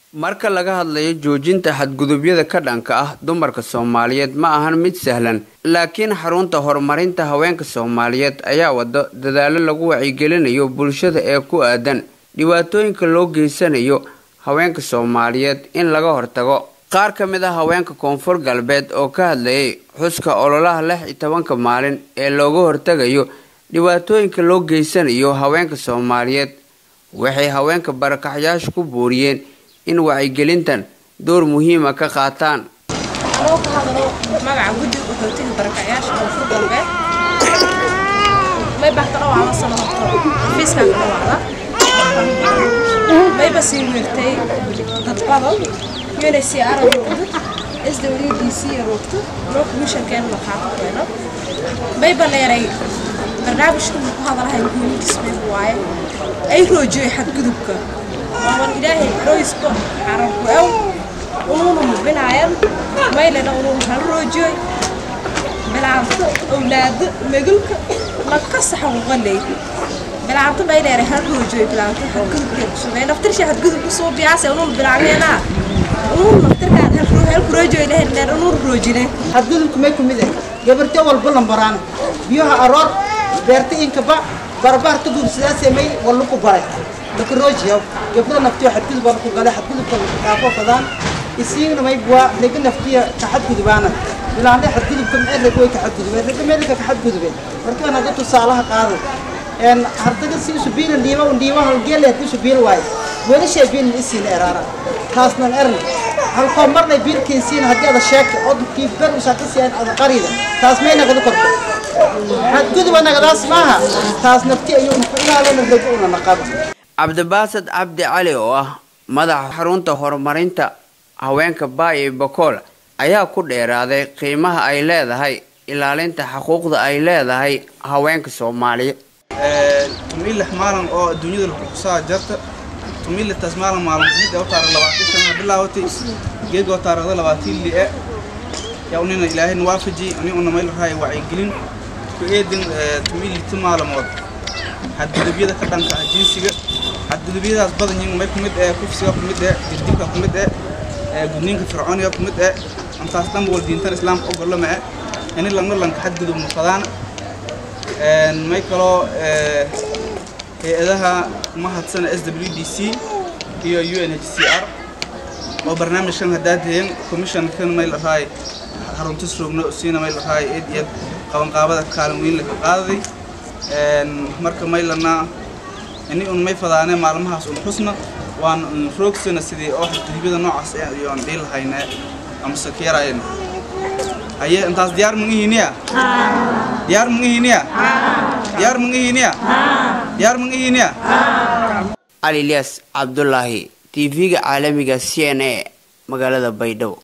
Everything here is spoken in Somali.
marka laga hadlayo joojinta xadgudubyada ka dhanka ah dumarka soomaaliyeed ma ahan mid sahlan laakiin xarunta horumarinta haweenka soomaaliyeed ayaa wado dadaalo lagu wacyigelinayo bulshada ee ku aadan dhibaatooyinka loo geysanayo haweenka soomaaliyeed in laga hortago qaar ka mid ah haweenka koonfur galbeed oo ka hadlayay xuska ololaha lix iyo tobanka maalin ee looga hortagayo dhibaatooyinka loo geysanayo haweenka soomaaliyeed waxay haweenka barakaxyaasha ku booriyeen in wacyigelintan door muhiima ka qaataan anoo ka hadlo magaca guddiga qaxootiga barakacyaasha koonfur galbeed may baxda dhawaada sano horto xafiiskan ka dhawaada mayba sii weertay dad badan unhcr roogto s w d c roogto loo komishankeena la qaato keeno mayba leeray barnaamijka ku hadalahay muhiimadiis mayba waaye ay roojiyey xadgudubka wawan ilaahay roysba carabku aw unuuna mubinaayan maylena unuun hal roojiyoy bilaanto awlaado megulka laka saxa uqaley bilaanto mayleere hal roojiyoy bilaanto xadgudubkee kusugay naftirsha xadgudub kusoo biyaase unuun bilaaneenaa unuun naftirkaan halku roojiyoy lehenleen unuun roojine xadgudubka may kumid ah gabarto walba lambaraan biyaha aroor beerta inkaba barbaarta guursidaasee may walluku baray lakaroojiyaw gabdha naftiyo xadgudub ku gale xadgudubka kaafo fadaan isiigna may buwa rega naftiya ka xadgudubaana bilaanle xadgudubka maxay reg way ka xadgudubeen rega meelka ka xadgudubeen markaan hadda tusaalaha qaado een hardaga si isu biilan dhiiba un dhiiba halgeele hadii isu biil waayo weelashay biilin isiina eraara taasnan eran halkoo marnay biilkiin siina haddii ada sheegta oo kii ber usaaka siiyaan ada qarida taas may nagada korto xadguduba nagadaas maaha taas nafti ayuu ku ilaalina rego una naqaba cabdibaasad cabdi cali oo ah madaxa xarunta horumarinta haweenka baayo bakool ayaa ku dheeraaday qiimaha ay leedahay ilaalinta xuquuqda ay leedahay haweenka soomaaliyeed tumiilix maalin oo adduunyada lakusaa jarta tumiilitaas maalin maalin mid oo taariikh labaatan sana bilaawatay geeg oo taariikhda labaatiin lie yaa unina ilaahayna waafaji ani una mayl rahay wacyigelin ku eedin tumiilita maalmood xadgudubyada ka dhanka ah jinsiga xadgudubyadaas badan yihiin may kumid ee kufsiga kumid ee dirdibka kumid ee gudniinka fircooniga kumid ee intaas dhan wal diintan islaamka ogolama eh ini langna lanka xadgudub mufadaan may kaloo hay-adaha mahadsana s w d c iyo u n h c r oo barnaamijkan haddaa deeyan commissionkan may la rahay haruntis roogno siina may la rahay eed iyo qabanqaabada kaalin weyn laka qaadaday marka maylana ini un may fadaane maalmahaas un xusna waan un roogsana sidii oo xadgudubyada noocaas iyoon dhihi lahayne amase ka yarayna haye intaas diyaar mangihiniya diyaar mangihiniya diyaar mangihiniya diyaar mangihiniya cali ilyas cabdulaahi tv-ga caalamiga c n a magaalada baydhabo